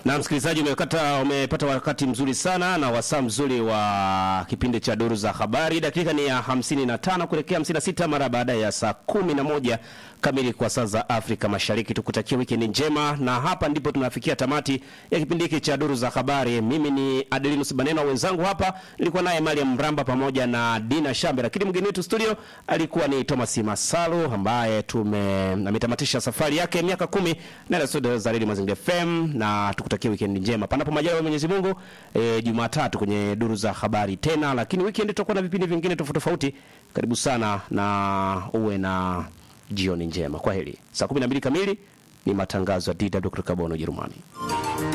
Na msikilizaji, umepata umepata wakati mzuri sana na wasaa mzuri wa kipindi cha duru za habari. Dakika ni ya 55 kuelekea 56 mara baada ya saa 11 kamili kwa saa za Afrika Mashariki. Tukutakia wikendi njema, na hapa ndipo tunafikia tamati ya kipindi hiki cha duru za habari. Mimi ni Adelinus Banena, wenzangu hapa nilikuwa naye Mariam Mramba pamoja na Dina Shambe, lakini mgeni wetu studio alikuwa ni Thomas Masalu ambaye tume ametamatisha safari yake miaka kumi na studio za Radio Mazingira FM, na tukutakia weekend njema panapo majaliwa ya Mwenyezi Mungu. E, Jumatatu kwenye duru za habari tena, lakini weekend tutakuwa na vipindi vingine tofauti tofauti. Karibu sana na uwe na jioni njema. Kwa heri. Saa 12 kamili ni matangazo ya DW kutoka Bonn, Ujerumani.